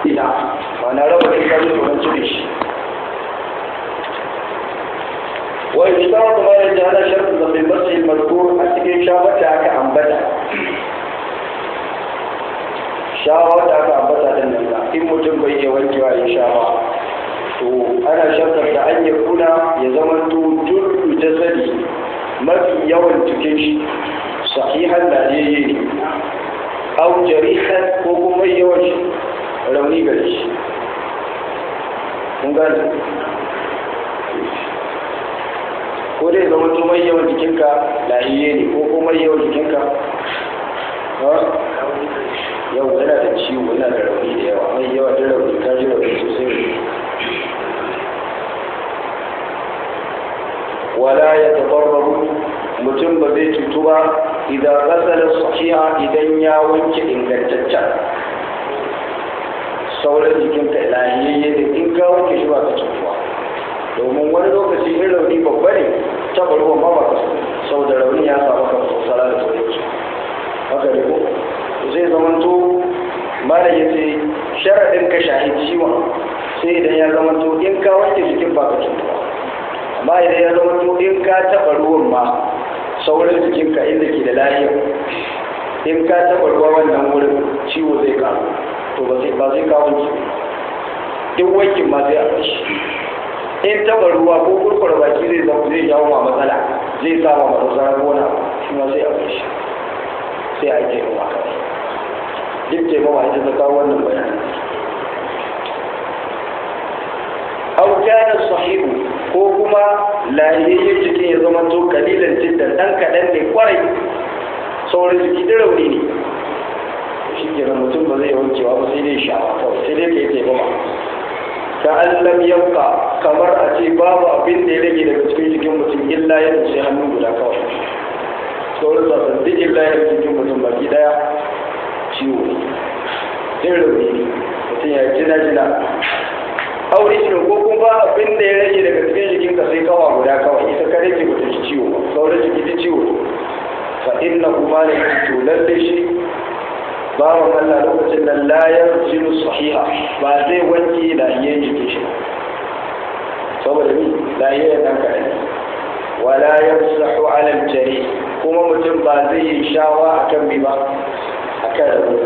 ina ba na raba ɗin kaji tsoron cire shi wai shi ta wata bayan da ana sharfin da mai matsayin mazkur a cikin shawar da aka ambata shawar da aka ambata din nan in mutum bai iya wankewa ya shawa to ana sharfin da an yi kuna ya zama to jullu jasadi mafi yawan cikin shi sahihan da ne yi au jarihan ko kuma yawan shi rauni gare shi kun gane ko dai zama to mai yawan jikinka lahiye ne ko kuma yawan jikinka yau yana da ciwo yana da rauni da yawa mai yawa da rauni ka ji rauni sosai wala ya tabarraru mutum ba zai cutu ba idan kasar sahiha idan ya wanke ingantaccen sauran jikinka lahiyayye da in ka wanke shi ba ka cutuwa domin wani lokaci in rauni babba ne taɓa ruwan ba ba ka sau da rauni ya samu ka sosara da sauransu haka ne ko zai zamanto mara ya ce sharaɗin ka shahi ciwon sai idan ya zamanto in ka wanke jikin ba ka cutuwa amma idan ya zamanto in ka taɓa ruwan ma sauran jikinka inda ke da lafiya in ka taɓa ruwa wannan wurin ciwo zai karu to ba zai ba zai kawo ki duk wankin ma zai a shi in taɓa ruwa ko kurkura baki zai zama zai jawo ma matsala zai sa ma matsala gona shi ma zai a shi sai a yi taimama kawai duk taimama ita ta kawo wannan bayanin aw kana sahihu ko kuma lahiyayyen jikin ya zama to kalilan jiddan dan kadan ne kwarai sauran jiki da rauni ne shi kenan mutum ba zai wankewa ba sai dai shawa kawai sai dai kai taimama ka allam yanka kamar a ce babu abin da ya rage daga cikin jikin mutum illa ya sai hannu guda kawai sauran sassan duk illa ya jikin mutum baki daya ciwo ne din rauni ne mutum ya jina jina aure shi ko kuma abin da ya rage daga cikin jikinka sai kawa guda kawai ita kare ke mutum shi ciwo sauran jiki ta ciwo fa inna kuma ne to lalle shi bawan Allah lokacin nan la yarjilu sahiha ba zai wanke lahiyen jikin shi saboda ni lahiyen dan kare wala yamsahu ala al-jari kuma mutum ba zai yi shawa akan bi ba akan rabu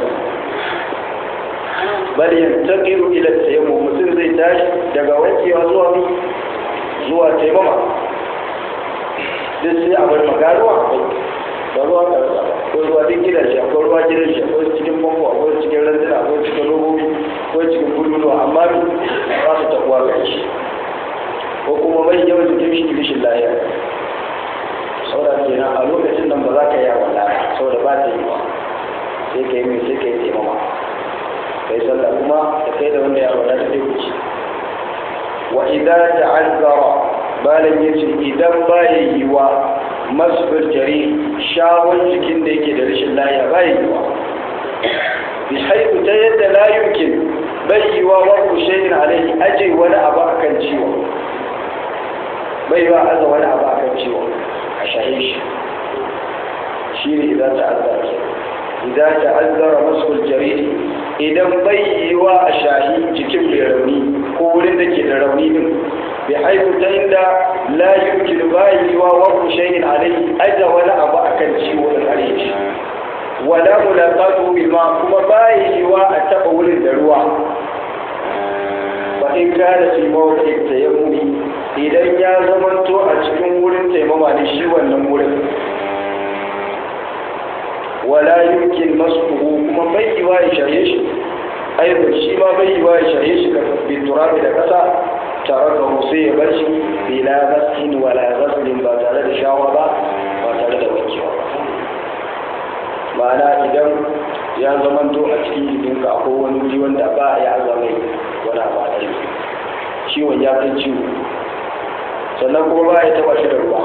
bal yantaqiru ila tayammum mutum zai tashi daga wankewa zuwa mi zuwa taimama duk sai a bar magaruwa ba ruwa ka ko ruwa duk gidan shi akwai ruwa gidan shi akwai cikin famfo akwai cikin randuna akwai cikin robobi akwai cikin bulbulu amma mi ba su tabuwa ga shi ko kuma mai yawan jikin shi rishin lafiya saboda kenan a lokacin nan ba za ka yi a wallahi saboda ba ta yi ba sai ka yi mai sai ka yi taimama kai sallah kuma da kai da wanda ya wada da zai wuce wa idan ta'azzara balan yace idan baya yiwa masfir jari shawon jikin da yake da rashin lafiya baya yiwa bi haiku ta yadda la yumkin bai yiwa wa kushayin alaihi aje wani abu akan ciwo bai yiwa aza wani abu akan ciwo a shahe shi shi ne idan ta'azzara idan ta'azzara masfir jari idan bai yi wa a shahi jikin mai rauni ko wurin da ke da rauni din bai haifu ta inda la yumkin ba yi wa wa shayin alai aja wani abu akan ciwo da kare shi wala mulaqatu bil ma kuma ba yi wa a taba wurin da ruwa ba in kana fi mawqi tayammumi idan ya zamanto a cikin wurin taimama ne shi wannan wurin wala yumkin maskuhu kuma bai yi wa ya shaye shi ayyuka shi ma bai yi wa ya shaye shi ka bi turabi da kasa tare da sai ya bar shi bila ghaslin wala ghaslin ba tare da shawa ba ba tare da wankewa ba ma'ana idan ya zamanto a cikin jikinka akwai wani wuri wanda ba ya azamai wani abu a ciwon ya kai ciwo sannan kuma ba ya taba shi da ruwa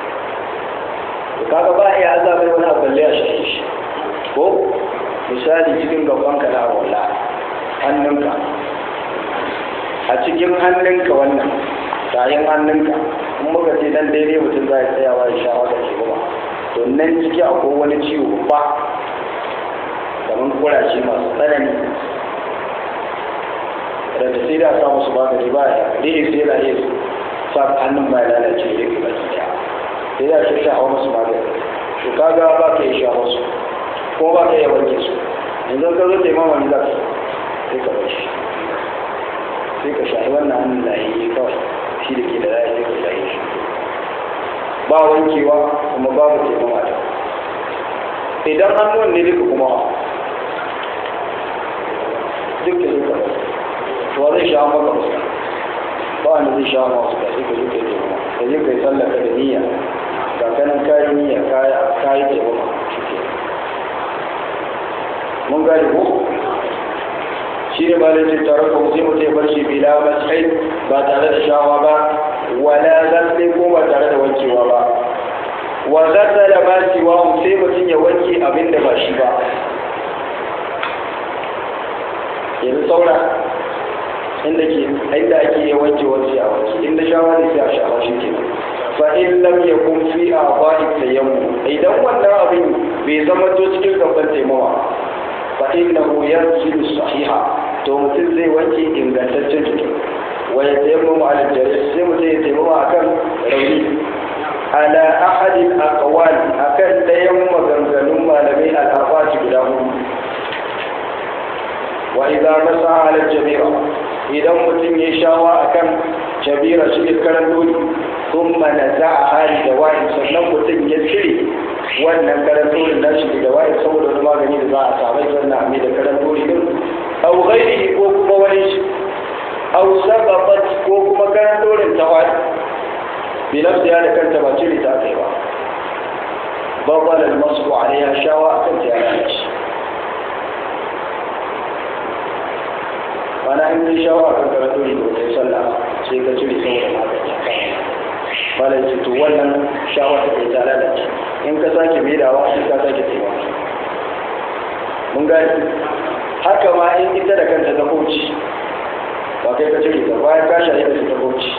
kaga ba ya azamai wani abu balle ya shaye shi ko misali cikin gaban ka na wala hannunka a cikin hannunka wannan tayin hannunka in muka ce dan daidai mutum za ya tsayawa ya sha wata ke kuma to nan ciki akwai wani ciwo ba kamar kurashi masu tsanani wadanda sai da samu su magani ba ya dai sai yana yin sa hannun ba ya lalace ya ke baki daya sai da shi sha hawa musu magani to kaga ba ka yi sha musu ko ba ka yi wanke su yanzu ka zo taimama wani za ka sai ka bashi sai ka shahi wannan hannun da yi kawai shi da ke da ra'ayi sai ka shahi shi ba wankewa kuma babu taimama da idan hannun ne duka kuma duk da duka to zai sha maka fuska ba wanda zai sha maka fuska sai ka zo ka taimama ka je ka yi sallaka da niyya ga kanan kayan niyya kayi taimama shi ke mun gane ko shi ne malin ce tare ko sai mutum ya bar shi bila masai ba tare da shawa ba wala zalle ko ba tare da wankewa ba wa zata da ba siwa sai mutum ya wanke abin da ba shi ba yanzu saura inda ke inda ake iya wanke wanke a wanke inda shawa ne sai a shawa shi ke fa in lam yakun fi a'dha'i tayammu idan wannan abin bai zama to cikin gaban taimawa fa innahu yanzilu sahiha to mutum zai wanke ingantaccen jiki wa ya taimamu ala jari sai mutum ya taimamu akan rauni ala ahadin aqwal akan dayan maganganun malamai al-arba'ati guda hudu wa idza masa ala jabira idan mutum ya shawa akan jabira shi ne karan doli thumma naza'a hali da wa'in sannan mutum ya cire wannan karan doli na shi da wa'in saboda wani magani da za a samu sannan a mai da karan doli din aw ghairihi ko kuma wani shi aw sabaqat ko kuma karan dolin tawali bi nafsiha da kanta ba cire ta kai ba babal al-masru alaiha shawa akan ta ya shi mana in yi shawa akan karan doli da wata sallah sai ka cire saboda magani malai ce to wannan shawa ta kai ta lalace in ka sake maidawa sai ka sake tsayawa mun gani haka ma in ita da kanta ta koci ba kai ka cire ta bayan ka shaye da ta koci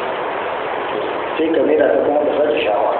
sai ka maida ta kuma ka sake shawa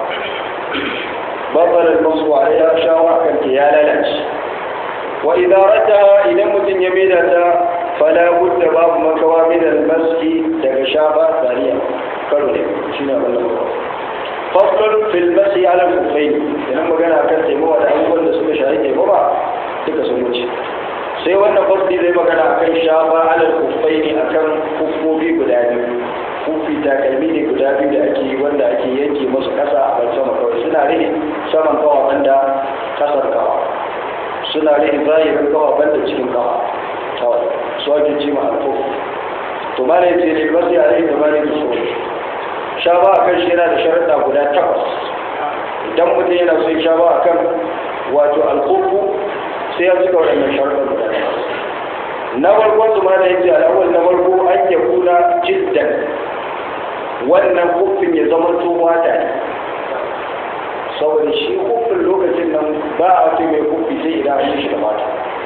babbar masu ware ya shawa kan ta ya lalace wa idarata idan mutum ya maida ta fala budda babu makawa min al-maski daga shafa zariya karo ne shine wannan fasl fil masi ala al-kufayn idan magana kan taimawa da abubuwan da suka shahi taimawa duka sun wuce sai wannan fasli zai magana akan shafa alal kufai ne akan kufofi guda biyu kufi takalmi ne guda biyu da ake yi wanda ake yanke masu kasa a ban sama kawai suna rike saman kawa banda kasar kawa suna rike zahirin kawa banda cikin kawa kawai su ake ce ma alfo to ma ne ce ne masu yare da ma ne da so shafa akan shi yana da sharaɗa guda takwas idan mutum yana son shafa akan wato alkofu sai ya cika waɗannan sharuɗan guda na farko su ma da yake al'awal na farko an ya kuna jiddan wannan hukun ya zama tsohuwa ta ne saboda shi hukun lokacin nan ba a fi mai hukun sai idan an yi shi da mata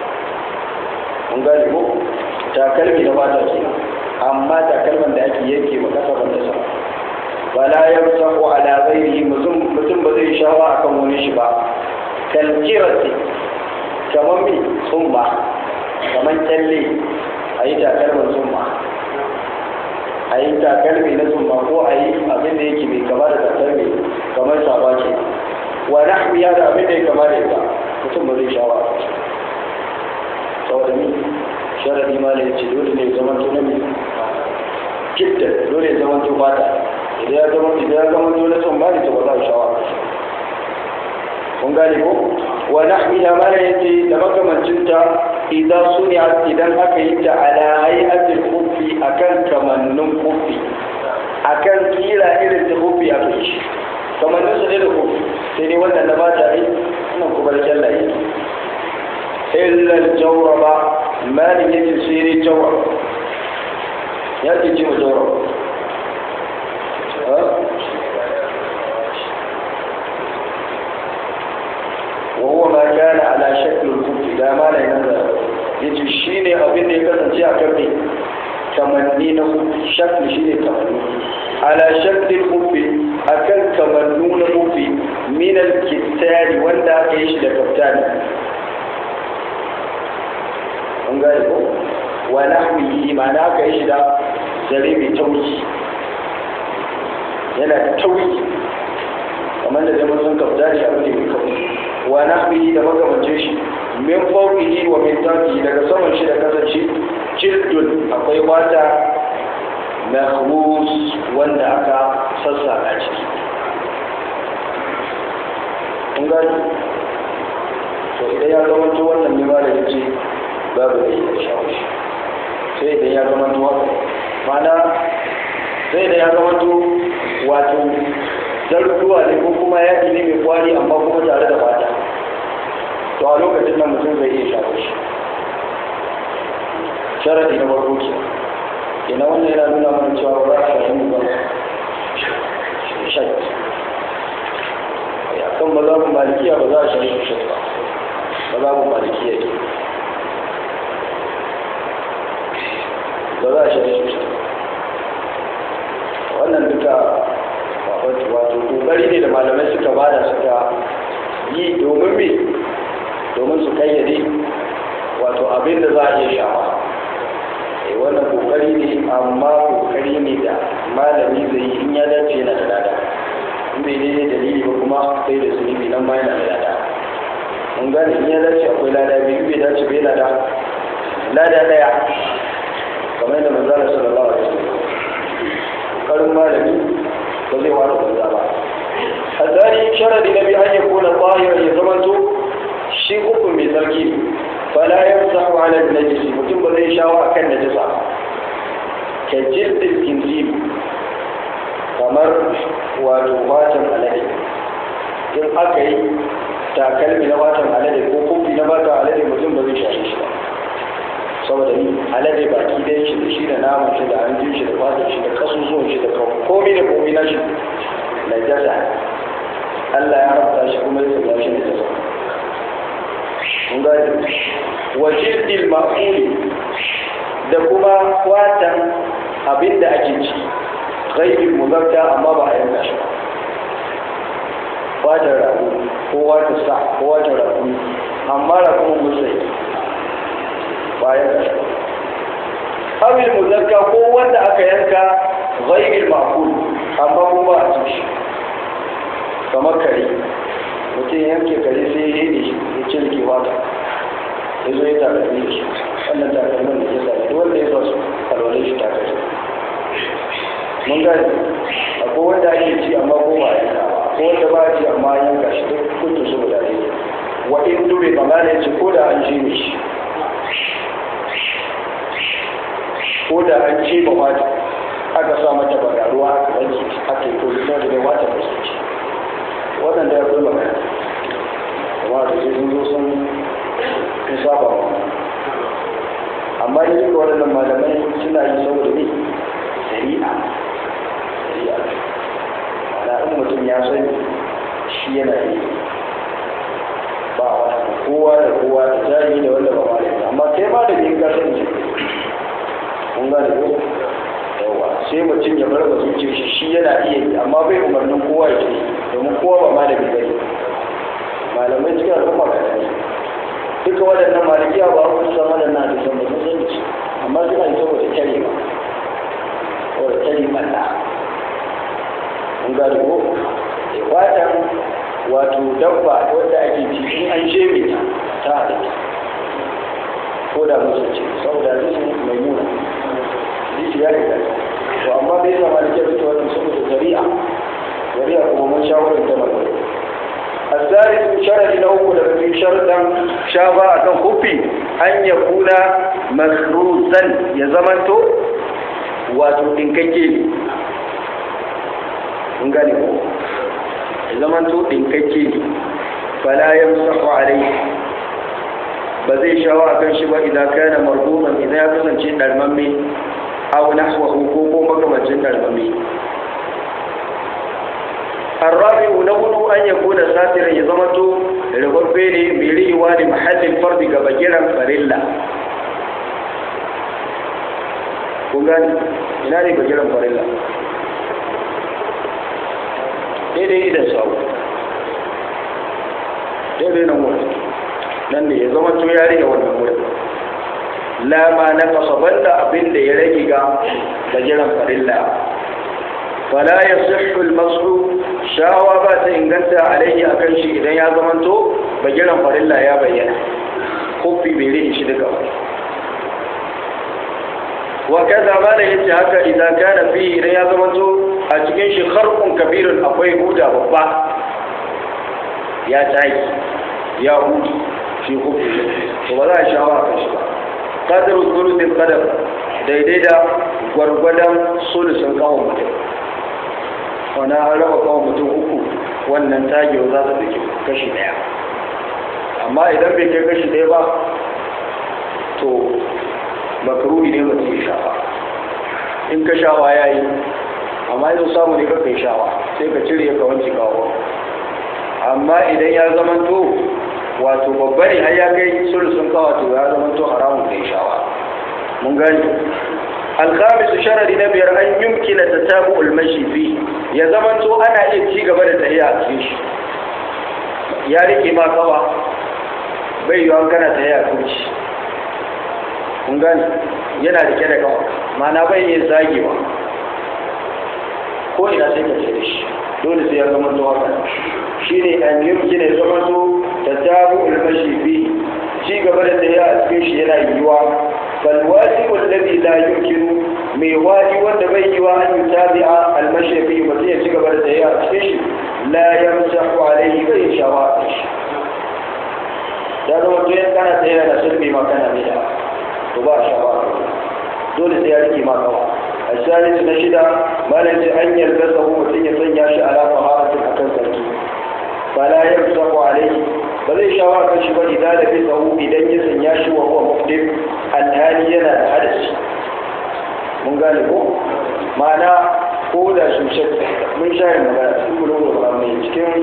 mun gane ko takalmi da mata ke amma takalman da ake yanke ma kasa banda sama wala yamsahu ala ghairihi mutum ba zai shawa akan wani shi ba kalkirati kamar mai tsumma kamar kyalle a yi takalmar tsumma a yi takalmi na tsumma ko a yi abin da yake mai kama da takalmi kamar saba ke wa nahwiya da abin da ya kama da ita mutum ba zai shawa saboda ni sharadi ma ne ce dole ne zaman to na mai kitta dole ya zaman to fata idan ya zama idan ya zama to na tsumma ne to ba za a shawa kun gane ko wa nahmiha mana yace da makamancinta idan suniya idan aka yi ta ala hay'atil khuffi akan kamannun khuffi akan kila irin ta khuffi aka yi shi kamannin su ne da khuffi sai dai wannan na ba ta yi nan kuma da jalla yi illa al-jawraba malin yace sai dai jawrab ya ce ce mu jawrab وهو ما كان على شكل الكفر لا ما لا ينزل yace shine abin da ya kasance a kan ne kamanni na shakli shine kamanni ala shakli kufi akan kamannu na kufi min al wanda aka yi shi da kaftani an gane ko wa nahwihi ma'ana aka yi shi da zare mai tauki yana da tauki kamar da zai mun kafta shi abu ne mai kauki wa nahwihi da makamancin shi min fawqihi wa min tahtihi daga saman shi da kasan shi jildun akwai wata mahmus wanda aka sassaka ciki kun gani to idan ya zama to wannan ne ma da yace babu da ya shawo shi sai idan ya zama to haka mana sai idan ya zama to wato zartuwa ne ko kuma yaki ne mai kwari amma kuma tare da fata to a lokacin nan mutum zai iya shawo shi sharadi na farko ke ina wannan yana nuna mana cewa ba za a shafi ba shai kan mazhabin malikiya ba za a shafi shai ba mazhabin malikiya ne ba za a shafi shai wannan duka wato kokari ne da malamai suka bada suka yi domin me domin su kayyade wato abin da za a iya shafa wannan kokari ne amma kokari ne da malami zai yi in ya dace yana da lada in bai daidai dalili ba kuma sai da zunubi nan ma yana da lada mun gane in ya dace akwai lada biyu bai dace bai lada lada daya kamar yadda manzala sallallahu alaihi wasallam karin malami ba zai wani banza ba hazari sharadi na biyu an ya kona tsahirar ya zamanto shi hukun mai sarki fala yamsahu ala najisi mutum ba zai shawo akan najisa ka jiddil kinzib kamar wato watan alade in aka yi takalmi na watan alade ko kofi na watan alade mutum ba zai shafe shi ba saboda ni alade baki ɗaya shi da shi da naman shi da hanjin shi da fatan shi da kasusuwan shi da komai da komai na shi na jasa Allah ya rabta shi kuma ya sanya shi da jasa mun gane wa jirdil ma'uli da kuma watan abin da ake ci ghaibin muzarta amma ba a yanka shi watan rago ko watan sa ko watan rago amma rago musai ba a yanka shi abin muzarta ko wanda aka yanka ghaibin ma'ul amma kuma ba a ci shi kamar kare mutum yanke kare sai ya yi shi ya cirke wata ya zo ya takalmi da shi wannan takalmin da ya sa duk wanda ya zo su kalwale shi takalmi mun gani akwai wanda ake ci amma ko ba a yanka ko wanda ba a ci amma an yanka shi duk kuntu su guda ne wa in dube ba ma ne ce ko da an ji ne shi ko da an ce ba wata aka sa mata bagaruwa aka wanke aka yi ko da da wata ba su ci waɗanda ya kulla mai kuma da sai sun zo sun sun saba wa amma da duka waɗannan malamai suna yi saboda ne shari'a shari'a ana in mutum ya sani shi yana yi ba wata kowa da kowa da jari da wanda ba malami amma kai ma da yin gasar ne kun gane ko yawa sai mutum ya bar ba zuciya shi shi yana iya yi amma bai umarnin kowa ya yi domin kowa ba malami bane malamai cikin al'umma ka ne duka waɗannan malikiya ba ku san waɗannan da san ba sun sani su amma suna yi saboda kyare ba saboda kyare ɓalla mun gane ko fatan wato dabba wadda ake ci in an sheme ta ta halitta ko da musu ce saboda hadisin mai nuna hadisi ya riga to amma bai zama da kyau ta wannan saboda zari'a zari'a kuma mun shawarar ta mai الثالث شرط له في شرطا شابا أكن خفي أن يكون مخروزا يزمنتو wato ɗinkakke ne mun gane ko zamanto ɗinkakke ne fala ya musafu alai ba zai shawo a kan shi ba idan kana marhuman idan ya kasance ɗarmamme aw nahwahu ko ko makamancin ɗarmamme الرابع نقول أن يكون ساترا يزمتو رغبيني ميري واني محل الفرد كبجرا فريلا kungani ina ne bagiran farilla daidai idan sau daidai nan wurin nan ne ya zama to yare da wannan wurin la ma na banda abin da ya rage ga gajiran farilla fala ya sihhu al-mas'u shawa ba ta inganta alaihi akan shi idan ya zamanto bagiran farilla ya bayyana kofi bai rage shi duka ba wa kaza ma da yace haka idan kana fi idan ya zamanto a cikin shi kharqun kabirun akwai huda babba ya tayi ya hudu shi kofi to ba za a shawa kan shi ba qadru thuluthil qadar daidai da gwargwadon sulusun kawo mutum wani an raba kawo mutum uku wannan tagewa za ta dake kashi daya amma idan bai kai kashi daya ba to makaruhi ne mutum ya shafa in ka shawa ya yi amma yau samu ne ka kai shawa sai ka cire ka wanke kawo amma idan ya zama to wato babba ne har ya kai sulusun kawo to ya zama to haramun kai shawa mun gani الخامس شرط نبير أن يمكن تتابع المشي فيه يا زمن تو أنا إيه تيجا بدأ تهيا فيش يا ريكي ما كوا بيو أن كان تهيا فيش kun gani yana rike da kawa mana bai yin zagewa ko ina sai ka ce da shi dole sai ya zama to haka shi ne an yi gina zama to ta tabu ulmashi bi ci gaba da tsaye a cikin shi yana yiwuwa falwasi wallazi la yumkinu mai waji wanda bai yiwa an yi tabi'a almashi bi mutum ya ci gaba da tsaye a cikin shi la yamsahu alaihi bai shawa a shi ya zama to yan kana tsaye yana sulbi ma kana mai da to ba shawa dole sai ya rike ma kawa الثالث نشد ما لنجي أن يلبسه وتن يسن ياشي على طهارة أكن سركي فلا يمسح عليه بل شواء كشف إذا لبسه إذا يسن ياشي وهو مقدم الهالي ينا الحدث من قال لكم معنى قول شمشك من شاهد مغانا سيقولون الغامي cikin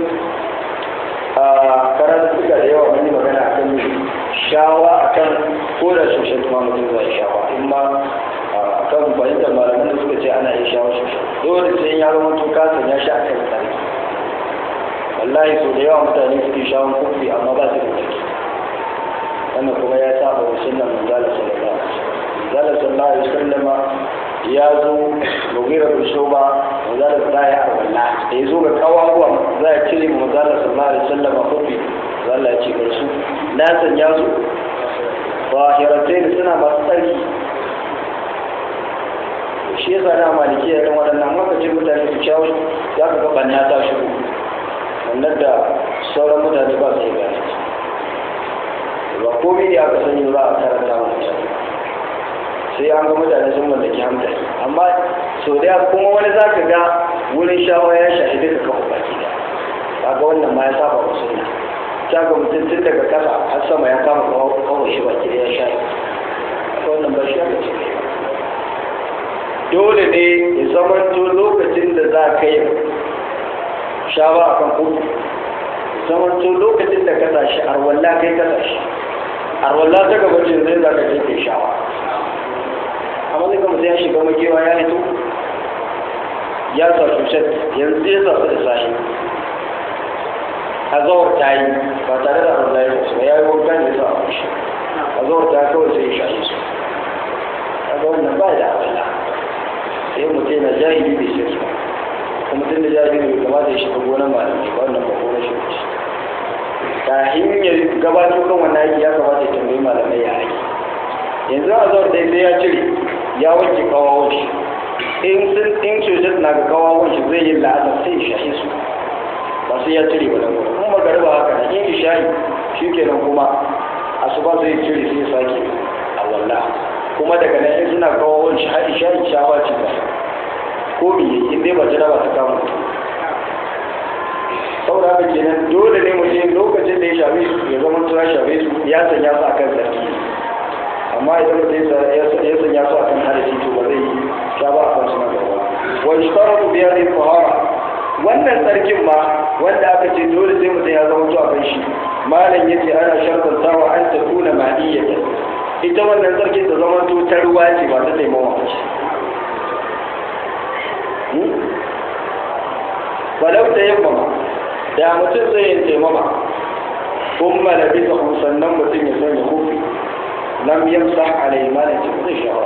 karatu suka da yawa mani magana akan shawa akan ko da shushen kuma mutum zai shawa in ma kan fahimtar malaman da suka ce ana iya shawo shi dole sai ya zama to ka sanya shi a kan tsarki wallahi so da yawa mutane suke shawon kofi amma ba su da ciki wannan kuma ya saba wa sunnan manzala sallallahu alaihi wasallam sallallahu alaihi wasallam ya zo mugira da shoba manzala ta yi arwalla da ya zo ga kawawa za a cire manzala sallallahu alaihi wasallam kofi manzala ya ce ga su na sanya su zahiratai suna masu tsarki shi ya sa maliki ya kan waɗannan lokacin mutane su kyawu za ka ga na ta shigo wannan da sauran mutane ba su yi gane ba komai ne aka sani ba a karanta wa mutane sai an ga mutane sun mallaki hankali amma sau da kuma wani za ka ga wurin shawa ya shahi duka kafa baki da kaga wannan ma ya saba wa sunna ta ga mutum tun daga kasa har sama ya kama kawo shi baki da ya shahi wannan ba shi aka ce dole ne ya zamanto lokacin da za ka yi shawa a kan kudu zamanto lokacin da ka tashi arwalla kai ka tashi arwalla ta gabacin zai za ka kai shawa amma zai kama ya shiga makewa ya hito ya sa shushet yanzu ya sa su da sashi a zawar ta yi ba tare da arwalla ya su ba ya yi wankan ya sa a shi a zawar ta kawai sai ya shahi su a ga wannan ba da arwalla sai mutum na jahili bai shirki ba kuma mutum da jahili bai kamata ya shiga gonar malamai ba wannan ba gonar shi ce kafin ya gabato kan wannan aiki ya kamata ya tambayi malamai ya aiki yanzu a zuwa dai sai ya cire ya wanke kawawon shi in sun in cutar na ga kawawon shi zai yi la'azar sai ya shahe su ba sai ya cire ba nan kuma magariba haka na in isha'i shi kenan kuma asuba zai cire sai ya sake a wallah kuma daga nan in suna kawo wani shaɗi shaɗi shawa ce ba ko biye in dai ba jira ba ta kama saboda haka kenan dole ne mu je lokacin da ya shafe su ya zama tura shafe su ya sanya su akan sarki amma idan mutum ya sanya su akan harashi to ba zai yi sha ba akan suna gaba wa ishtaratu bi hadhihi tahara wannan tsarkin ma wanda aka ce dole sai mutum ya zama zuwa kan shi malam yace ana shartantawa an takuna ma'iyatan ita wannan sarkin ta zama to ta ruwa ce ba ta taimawa ce falau ta yamma da mutum zai yin taimama kun malabi ta sannan mutum ya sanya kofi lam yamsah alai malin ce zai shawa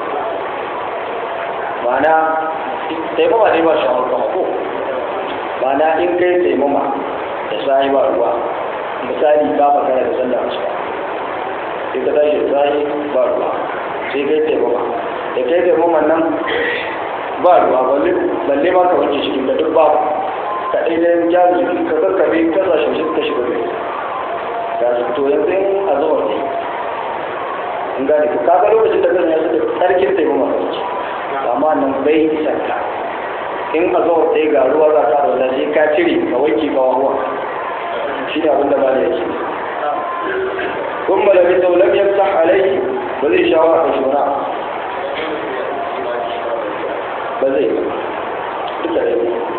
ma'ana taimama ne ba shawar kama ko ma'ana in kai taimama da sa'i ba ruwa misali ka makara da sallah asuba sai ka tashi da sa'i ba ruwa sai kai taimama da kai taimama nan ba ruwa balle ma ka wanke shi da duk babu ka ɗai da ya jiki ka kakkabe ka zashe shi ka shiga gari ga su to yanzu in a zuwa ne in gane ku kaga lokacin da zan yasu da tsarkin taimama ka wuce amma nan bai isan ka in a zuwa ɗaya ga ruwa za ka zauna sai ka cire ka wanke ka wawa shi ne abin da ba da yake kun malami sau lam yamsah alaihi ba zai shawo a kashi wani ba zai ba duka da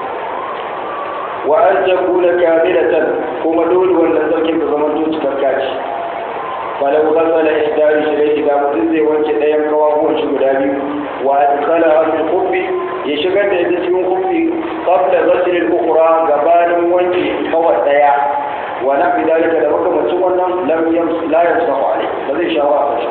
wa an takuna kamilatan kuma dole wannan sarkin ka zama to cikakka ce falau ghasala ihdari shirai da mutum zai wanke ɗayan kawawan shi guda biyu wa adkhala al khuffi ya shigar da ita cikin khuffi qabla ghasl al ukhra gabanin wanke kawai ɗaya wa na fi dalika da makamacin wannan lam yams la yamsahu alai ba zai shawo a kashi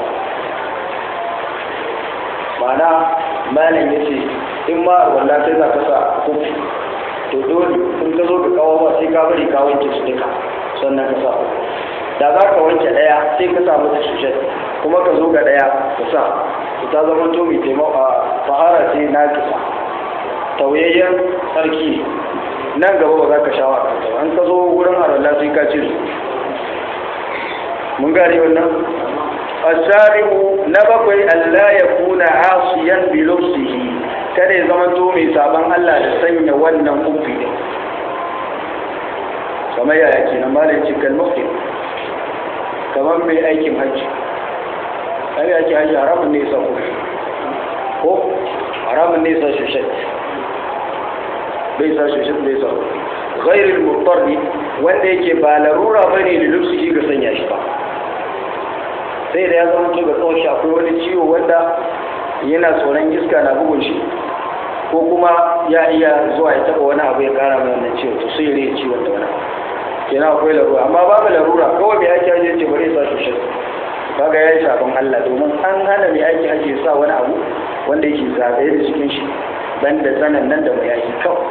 ma'ana malam yace in ma wallahi sai za ka sa khuffi to dole in ka zo ka kawo ba sai ka bari ka wanke su duka sannan ka sa da za ka wanke ɗaya sai ka sa mata shushet kuma ka zo ga ɗaya ka sa ku ta zama to mai taimako a fahara ce na kisa tauyayyen sarki nan gaba ba za ka sha wa kanta an ka zo wurin haralla sai ka ce mun gane wannan asarihu na bakwai Allah ya kuna asiyan bilufsihi kada ya zama to mai sabon Allah da sanya wannan kufi din kamar yaya ke nan malin cikin muhim kamar mai aikin hajji ai aikin hajji haramun ne sa kufi ko haramun ne sa shushet bai sa shushet bai sa ghairul mutarri wanda yake ba larura bane da lufsihi ga sanya shi ba sai da ya zama to ga tsawon shi akwai wani ciwo wanda yana tsoron iska na bugun shi ko kuma ya iya zuwa ya taba wani abu ya kara mai wannan ciwo to sai ya ciwon da wani kenan akwai larura amma babu larura kawai mai aiki hajji ce bari sa shi shi kaga ya yi shafin Allah domin an hana mai aiki hajji ya sa wani abu wanda yake zagaye da cikin shi ban da tsanan nan da mai aiki kawai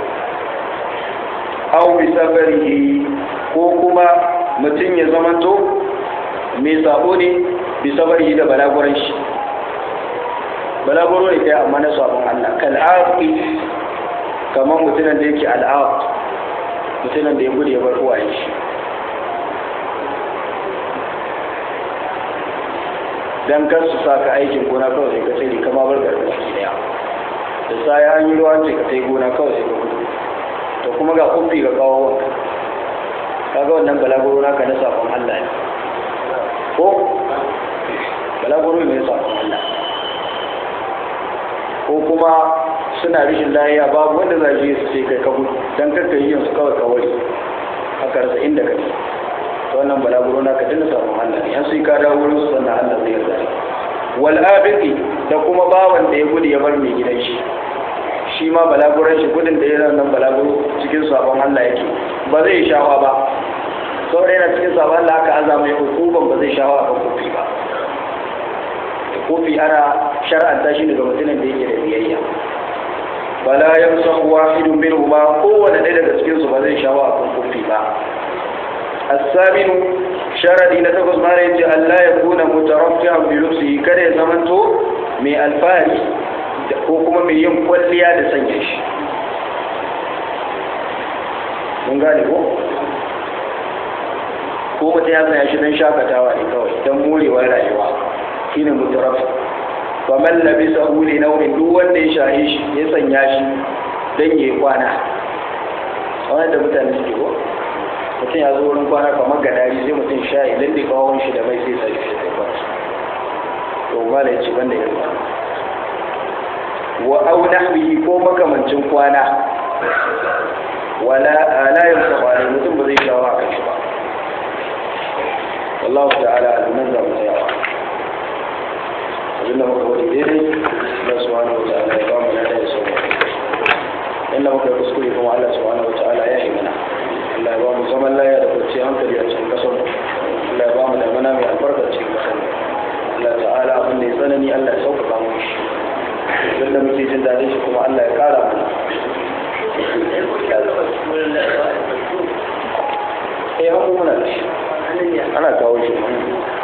au bi sabarihi ko kuma mutum ya zamanto mai sabo ne bi sabarihi da balaguran shi balaguro ne kai amma na sabon Allah kal'aqi kamar mutumin da yake al'aq mutumin da ya gudu ya bar uwaye shi dan kar su saka aikin gona kawai sai ka tsiri kama bar garba shi daya da sai an yi ruwan ce ka sai gona kawai sai ka gudu to kuma ga kufi ga kawo wanka kaga wannan balaguro naka na sabon Allah ne ko balaguro ne na sabon Allah ko kuma suna rishin lahiya babu wanda za su sai kai ka gudu dan kakka yi yansu kawai kawai haka rasa inda ka ne to wannan balaguro na ka dinga samun Allah ne sai ka dawo wurin su sannan Allah zai yarda wal abiki da kuma bawan da ya gudu ya bar mai gidan shi shi ma balaguran shi gudun da yana nan balaguro cikin sabon Allah yake ba zai shawa ba saboda yana cikin sabon Allah aka azama ya hukuban ba zai shawa a kofi ba kofi ana shar'anta shi daga mutumin da yake da biyayya fala yamsahu wahidun minhuma kowanne ɗaya daga cikin su ba zai shawo a kan kufi ba as-saminu sharadi na takwas mara yace Allah ya kuna mutaraffi'an bi lufsihi kada ya zamanto mai alfahari ko kuma mai yin kwalliya da sanya shi mun gane ko ko mutum ya sanya shi don shakatawa ne kawai don morewar rayuwa shine mutaraffi faman labisa huli nau'in duk wanda ya shahi shi ya sanya shi don ya kwana wani da mutane suke ko mutum ya zo wurin kwana kamar gadari sai mutum sha ya lalle kawon shi da mai sai sa shi sai kwana to mala ya ce banda ya kwana wa au nahbihi ko makamancin kwana wala ala yamsa ne mutum ba zai shawo a kan shi ba wallahu ta'ala alimin za mu tsayawa abinda muka wani daidai Allah subhanahu wa ta'ala ya ba mu lada ya sauka inda muka yi kuskure kuma Allah subhanahu wa ta'ala ya yi mana Allah ya ba mu zaman laya da kwanciyar hankali a cikin kasar Allah ya ba mu da mana mai albarka cikin kasar da muke jin daɗin shi kuma Allah ya ƙara mana eh an muna da shi ana kawo shi